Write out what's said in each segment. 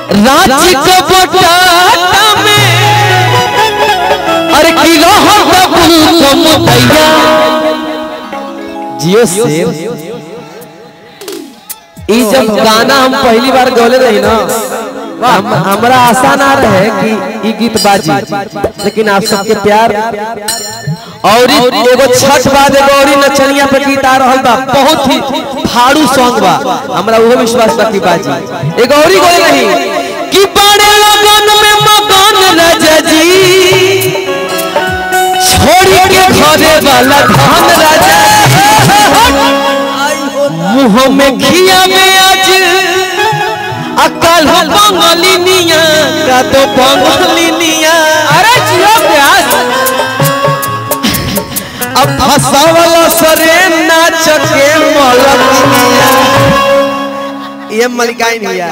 रांची के बटाटा में अरे की रहत भूख मुदैया जियो से ई जब गाना हम पहली बार गौले रही ना हम, हमरा आशा ना रहे कि ई गीत बाजी लेकिन आप सबके प्यार और ई एगो छठ बाद एगो और ई नचनिया पे गीत आ रहल बा बहुत ही फाड़ू सॉन्ग बा हमरा उहो विश्वास बा कि बाजी एगो और ई गौले रही कि बड़े लगन में मगन राजा जी छोड़ी के घरे वाला धान राजा मुंह में खिया में आज अकल हो बंगलिनिया का तो बंगलिनिया अरे जियो प्यास अब फसावला सरे नाच के मलकिनिया ये मलिकाई भैया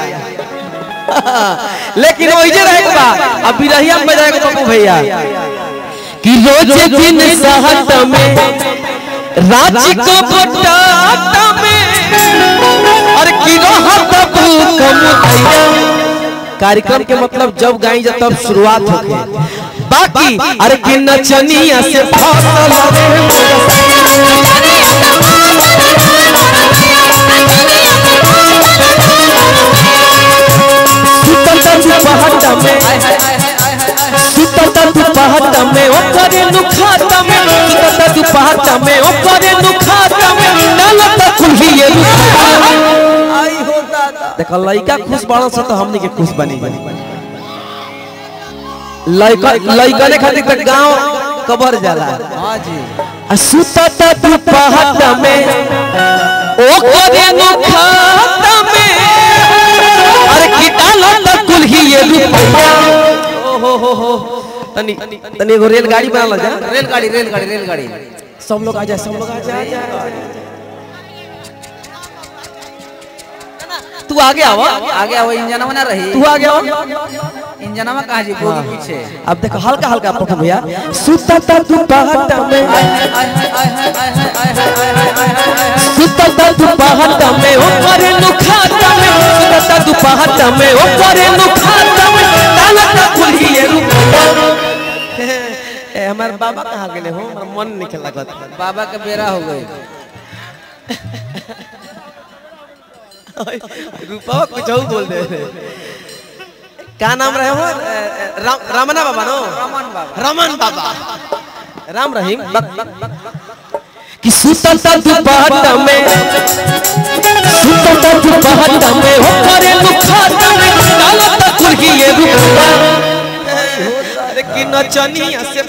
लेकिन वही जे रहे बा अब बिरहिया में बजाए पप्पू भैया कि रोज दिन सहत में रांची को बटाटा में और की रहत भूख मुदैया कार्यक्रम के मतलब जब गाई जा तब शुरुआत होके बाकी अरे कि नचनिया से फसल रे सुतल तू पहाड़ में सुतल तू पहाड़ में ओ करे नुखाता में सुतल तू पहाड़ में ओ करे नुखाता में डालत कुल्ही ये देखो लइका खुश बाड़न से तो हमनी के खुश बनी लइका लइका ने खातिर तक गांव कबर जाला हाँ जी आ सुतत तू पहाड़ में ओ करे नुखाता में अरे की डालत कुल्ही ये रुपया ओ हो हो हो तनी तनी एगो रेलगाड़ी बना ला जा रेलगाड़ी रेलगाड़ी रेलगाड़ी सब लोग आ जाए सब लोग आ जाए तू आगे आवा आगे आओ इंजनवा ना रही तू आगे आवा इंजनवा कहाँ जी बोगी पीछे अब देखो हल्का हल्का पप्पू भैया सुतत तू पहाड़ में आय, आय, आय, आय, आय, आय, आय, आय, आय, आय, आय, आय, आय। सुतत तू पहाड़ में ओ करे नुखाता में सुतत तू पहाड़ में ओ करे नुखाता में डालत कुल्ही ये रुपया ए हमार बाबा कहाँ गेले हो हमरा मन नहीं लागत बाबा के बेरा हो गई रूपा कुछ और बोल दे क्या नाम रहे हो राम रामना बाबा नो रमन बाबा रमन बाबा राम रहीम बक बक बक कि सुतल तू पहाड़ में सुतल तू पहाड़ में हो करे दुखाता में डालत कुल्ही ये रुपया अरे कि नचनिया से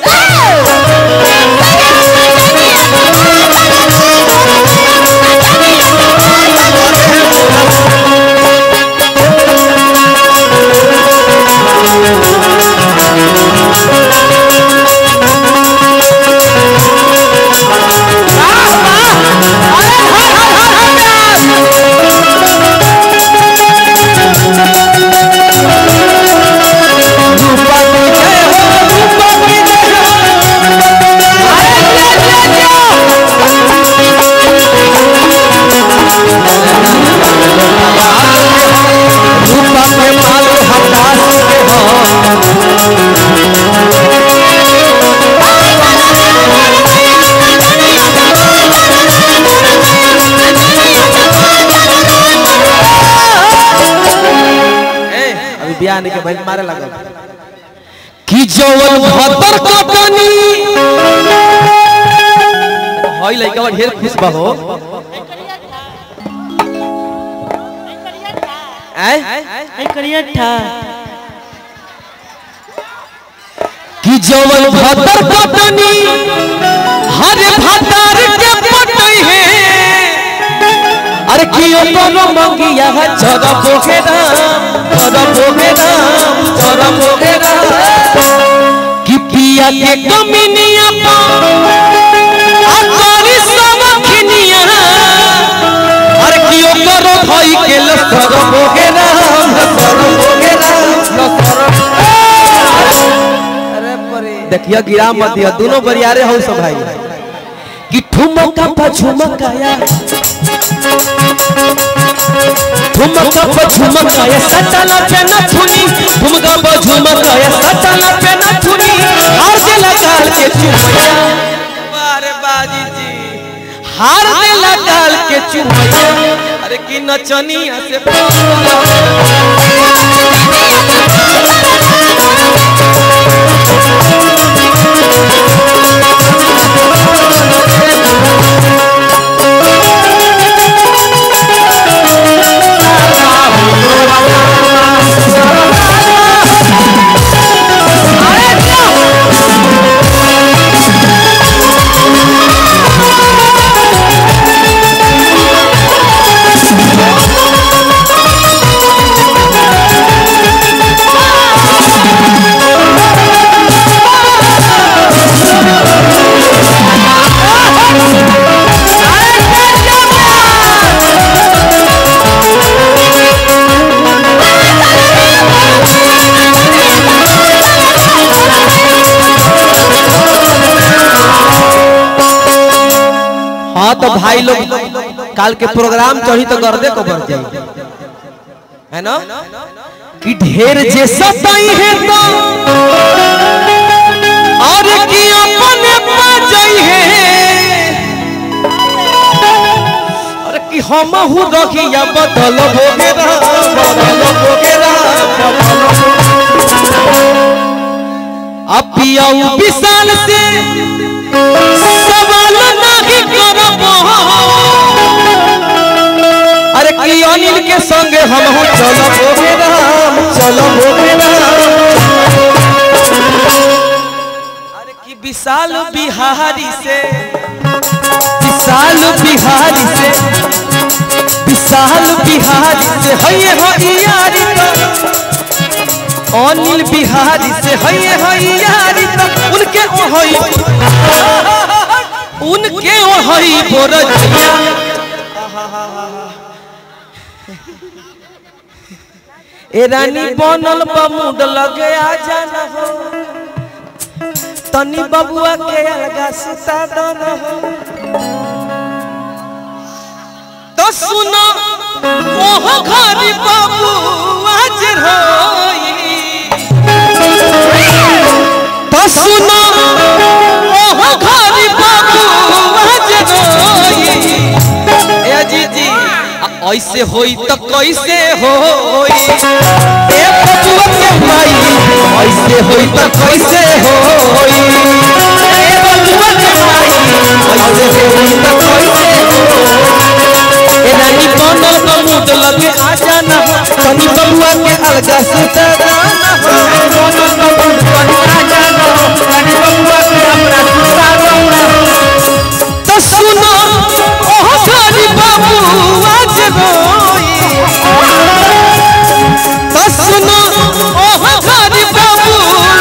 रूपा की जय हो रूपा की जय हो अरे जय जय जय रूपा के माल हताश के हो अभी बियाह नहीं के भाई मारे लगा कि जवन भतर कटनी हई लइका बा ढेर खुश बा हो आय करिया ठा कि जवन भतर कटनी हर भतर के पटई है अरे कि कोनो मंगिया है जरा बोगे राम जरा बोगे राम जरा बोगे राम कि पिया के कमिनिया पा अकारी समखनिया अरे कि ओकरो भई के लसर बोगे राम लसर बोगे राम लसर अरे परे देखिए गिरा मत दिया दोनों बरियारे हो सब भाई कि ठुमका पा झुमकाया ठुमका प झुमका या सटला पे न थुनी ठुमका प झुमका या सटला पे न थुनी हार देला गाल के चुमैया अरे बाजी जी हार देला गाल के चुमैया अरे की नचनिया से पावला हाँ तो भाई लोग काल के प्रोग्राम चढ़ी तो गर्दे को बढ़ जाई है ना कि ढेर जे सताई है तो और की अपने पा जाई है और कि हम हु रखिया बदल भोगेरा बदल भोगेरा बदल अब पियाऊ विशाल से सवाल नहीं करब अरे की अनिल के संगे हम हो चलो भोगे राम चलो भोगे राम अरे की विशाल बिहारी से विशाल बिहारी से विशाल बिहारी से हये हो यारी तो अनिल बिहारी से हये हो यारी तो उनके ओ होई उनके वही बोरजिया ए रानी बनल बमुड लगे आ जाना हो तनी बबुआ के अलगा सुता दन हो तो सुनो ओह घरी बाबू आज रोई तो सुनो ओह घरी बाबू आज रोई ए जी जी आ, ऐसे होई तो कैसे होई ए बबुआ के माई ऐसे होई तो कैसे होई ए बबुआ के माई ऐसे होई तो कैसे होई ए रानी कोनो तो मूड लगे आ जाना तनी बबुआ के अलगा सुता जाना कोनो तो मूड लगे आ जाना तनी बबुआ के अपना सुता जाना तो सुनो ओह सारी बाबू आज रोई तो सुनो ओह सारी बाबू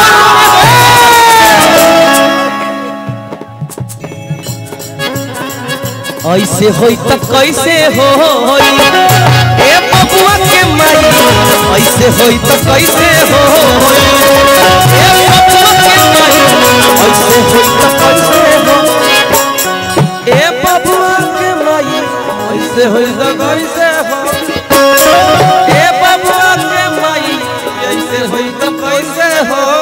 ऐसे होई तो कैसे होई ए बबुआ के माई ऐसे होई तो कैसे होई ए बबुआ के माई ऐसे होई तो कैसे होई ए बबुआ के माई ऐसे होई तो कैसे हो ए बबुआ के माई ऐसे होई तो कैसे हो